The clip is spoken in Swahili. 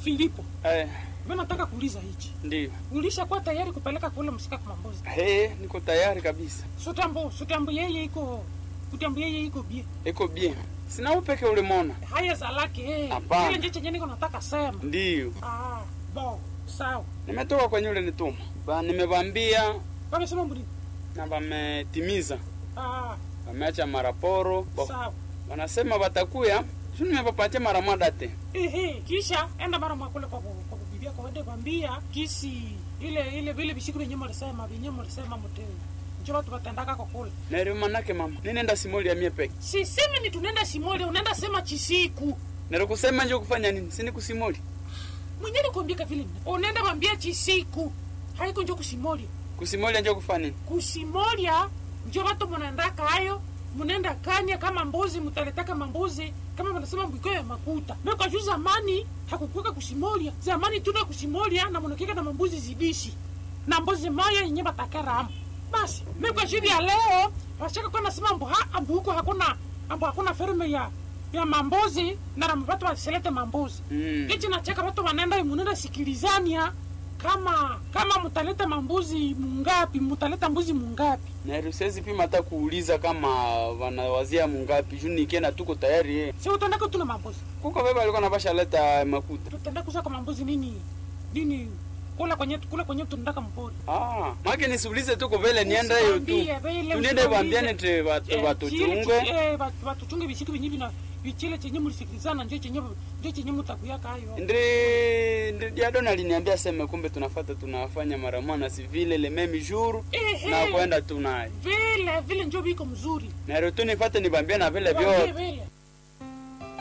Filipo, Eh, mimi nataka kuuliza hichi. ndio. Ulishakuwa tayari kupeleka kule msika kwa mambozi? Hey, niko tayari kabisa. Sutambo, sutambo yeye iko kutambo yeye iko bie. Iko bien. Sina upeke ulimona. Haya za lake eh. Hapana. Ile nje chenye niko nataka sema. Ndio. Ah, bo, sawa. Nimetoka kwenye ule nituma. Ba nimevambia Wamesema mbuni. na wametimiza. Ah, Wameacha maraporo. Bo. sawa. Wanasema watakuya. Sio nimepapatia mara moja te. Ehe, kisha enda mara mwakule kwa ku- kwa bibia kwa wende kwambia kisi ile ile vile bisiku vyenye mlisema vyenye mlisema mteu. Njo watu watendaka kwa kule. Na ile manake mama. Ninaenda simoli ya mie peke. Sisemi ni tunaenda simole, unaenda sema chisiku. Nero kusema nje kufanya nini? Sini kusimoli. Mwenye nikuambia vile. Unaenda mwambia chisiku. Haiko njo kusimoli. Kusimoli nje kufanya nini? Kusimolia njo watu munaendaka hayo munaenda kanya kama mbuzi mutaletaka mambuzi kama wanasema mbiko ya makuta mekwa juu zamani hakukuweka kusimolia zamani tuna kusimolia na munakika na mambuzi zidishi na mbuzi moya yenye batakaramu basi mekwa juu ya leo washaka kwa nasema mbu ha ambu huko hakuna ambu hakuna ferme ya ya mambuzi na na watu wasilete mambuzi Mm. Kichi nacheka watu wanaenda munaenda sikilizania kama kama mutaleta mambuzi mungapi, mutaleta mbuzi mungapi. Na siwezi pima hata kuuliza kama wanawazia mungapi. Juu nikienda tuko tayari eh. Si utendaka tuna mambuzi, Kuko baba alikuwa anapasha leta makuta. tutenda kuza kwa mambuzi nini nini kula kwenye kula kwenye tunataka mpori. Ah, make nisiulize tuko vile nienda hiyo tu. Usiwaambie, vile Tuniende usiwaambie. bambiane te watu Eh, watu chile chunge. chi- eh, watu- watuchunge visiku vinyi vina vichile chenye mlisikilizana ndio chenye ndio chenye mutakuyaka hayo. Ndri ndri Diadon aliniambia sema kumbe tunafuata tunafanya mara moja si vile le meme jour Ehe. na kwenda tunaye. Vile vile ndio biko mzuri. Na leo tu nifate nibambia na vile Waambie vyote. vile.